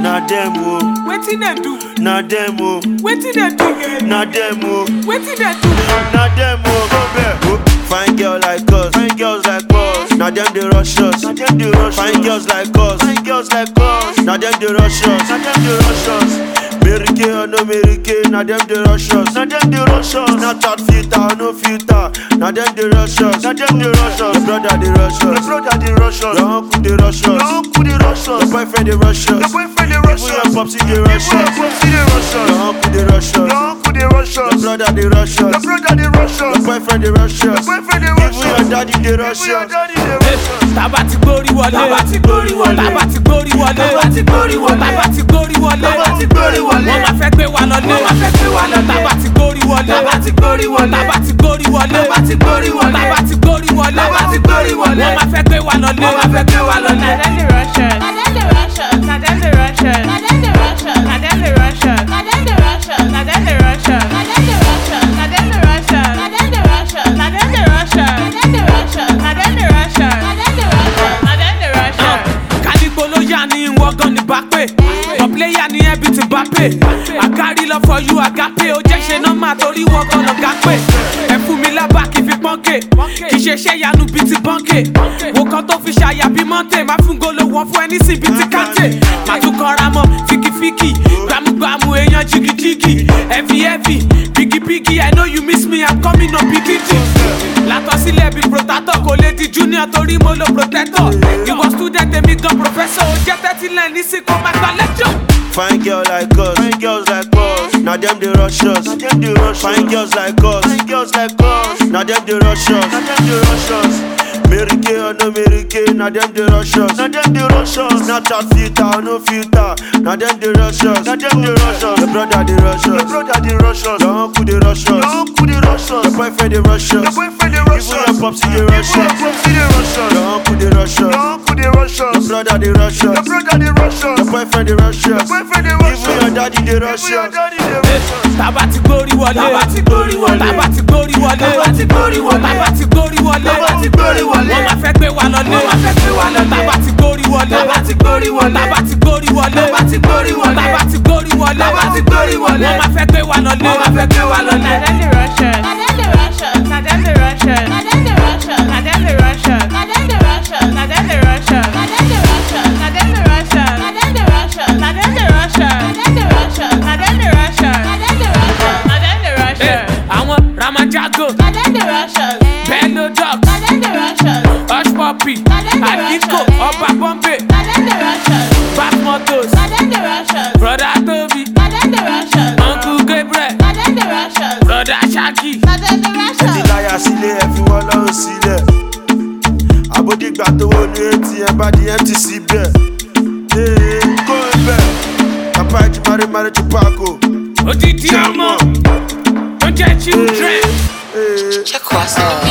na dem o, Wetin dem do? na dem o, Wetin dem do? na dem o, Wetin dem do? na dem o. Go back. Fine girl like us, fine girls like us. Na dem dey rush us, na dem dey rush Fine girls like us, fine girls like us. Na dem dey rush us, na dem dey rush us. Mary Kay or no Mary Kay, na dem dey rush us, na dem dey rush us. Snapchat filter or no filter, na dem dey rush us, na dem dey rush us. Your brother dey rush us, your brother dey rush us. Your uncle dey rush us, your uncle dey rush us. Your boyfriend dey rush us, your boyfriend dey rush us. Even your popsy dey rush us, your popsy dey rush us. Your uncle dey rush us, your uncle dey rush us. Your brother dey rush us, your brother dey rush us. Your boyfriend dey rush us, your boyfriend dey rush us. Even your daddy dey rush us, your daddy dey rush us. Tábà ti gbórí wọlé. Tábà ti gbórí wọlé. Tábà ti gbórí wọlé. Tábà ti gbórí wọlé. Tábà ti gbórí wọlé. Tábà ti gbórí wọlé. Wọ́n máa fẹ́ gbé wa lọlé. Wọ́n máa fẹ́ gbé wa lọlé. Tábà ti gbórí wọlé. Tábà ti gbórí wọlé. Tábà ti gbórí wọlé. Tábà ti gbórí wọlé. Tábà ti gbórí wọlé. Tábà ti gbórí wọlé. Wọ́n máa fẹ́ gbé wa lọlé. Wọ́n máa fẹ́ gbé wa lọlé. Na dem dey rush us. Na dem dey rush us. Na dem dey rush us. Na dem dey rush us. Na dem dey rush us. Na dem dey rush us. Na dem dey rush us. Na dem dey rush us. Na dem dey rush us. Na dem dey rush us. Na dem dey rush us. Na dem dey rush us. Na dem dey rush us. Na dem dey rush us. Na dem dey rush us. Kálígbó ló yá ni ìwọ gan ni bá pè. For player ni ẹbí ti bá pè. I carry love for you agape. Ó jẹ́ ṣe nọ́mà torí wọ́n gan lọ́gá pè. Ẹ fún mi lábà kí n fi pọ́nkè. Kì í ṣe iṣẹ́ ìyanu bíi ti bọ́ǹkè. Wo kan tó fi ṣàyà bíi mọ́ǹtè. Má fún golo wọn fún ẹni sìn bíi ti káńtè. Má tún kanra mọ́ fíkífíkì. Gbàmúgbàmù èèyàn jìgìjìgì. Heavy heavy. Bigibigi I know you miss me I'm coming on bigidi. Látọ̀ sílẹ̀ bíi protector kò lè di junior torí mo lo protector. Ìwọ student èmi gan professor. Ó jẹ́ tẹ́tílẹ̀ ní sí kó má gba lecture. Fine girl like us, fine girls like us. Now them they rush us, now them they rush Fine girls like us, fine girls like us. Now them they rush us, now them they rush us. Mary Kay or no Mary Kay, now them they rush us, now them they rush us. Snapchat filter or no filter, now them they rush us, now them they rush us. Your brother they rush us, your brother they rush us. Your uncle they rush us, your uncle they rush us. Your boyfriend they rush us, your boyfriend they rush us. Even your popsy they rush us, your popsy they rush us. Your uncle they rush us, your uncle they rush us. Your brother they rush us, your brother they rush us. Your boyfriend they rush us, your boyfriend they rush us. Even your daddy they rush us, your daddy they rush us. Tábà ti gbórí wọlé. Tábà ti gbórí wọlé. Tábà ti gbórí wọlé. Tábà ti gbórí wọlé. Tábà ti gbórí wọlé. Tábà ti gbórí wọlé. Wọ́n máa fẹ́ gbé wa lọlé. Wọ́n máa fẹ́ gbé wa lọlé. Tábà ti gbórí wọlé. Tábà ti gbórí wọlé. Tábà ti gbórí wọlé. Tábà ti gbórí wọlé. Tábà ti gbórí wọlé. Tábà ti gbórí wọlé. Wọ́n máa fẹ́ gbé wa lọlé. Wọ́n máa fẹ́ gbé wa lọlé. Na dem dey rush us. Na dem dey rush us. Na dem dey rush us. Na dem dey rush us. Na dem dey rush us. Na dem dey rush us. Na dem dey rush us. Na dem dey rush us. Na dem dey rush us. Na dem dey rush us. Na dem dey rush us. Na dem dey rush us. Na dem dey rush us. Na dem dey rush us. Na dem dey rush Eh, us. Àwọn Ramajago, Na dem dey rush us. Bello Dog, Na dem dey rush us. Hush Puppy, Na dem dey rush Aliko, us. Ọba Bombay, Na dem dey rush us. Back Motos, Na dem dey rush us. Brother Tobi, Na dem dey rush us. Uncle Gabriel, Na dem dey rush us. Brother Shaggy. Na dem dey rush ẹ ti us. láyà sílé ẹ fi wọn lọ́rùn sílẹ̀ àbódìgbà tó wọ ní atm bá di mt síbẹ̀ ee kó o bẹ̀ papa ẹ ti mari mari ti paako. Odidi ọmọ, tó jẹ́ children. Ee. Check what's up.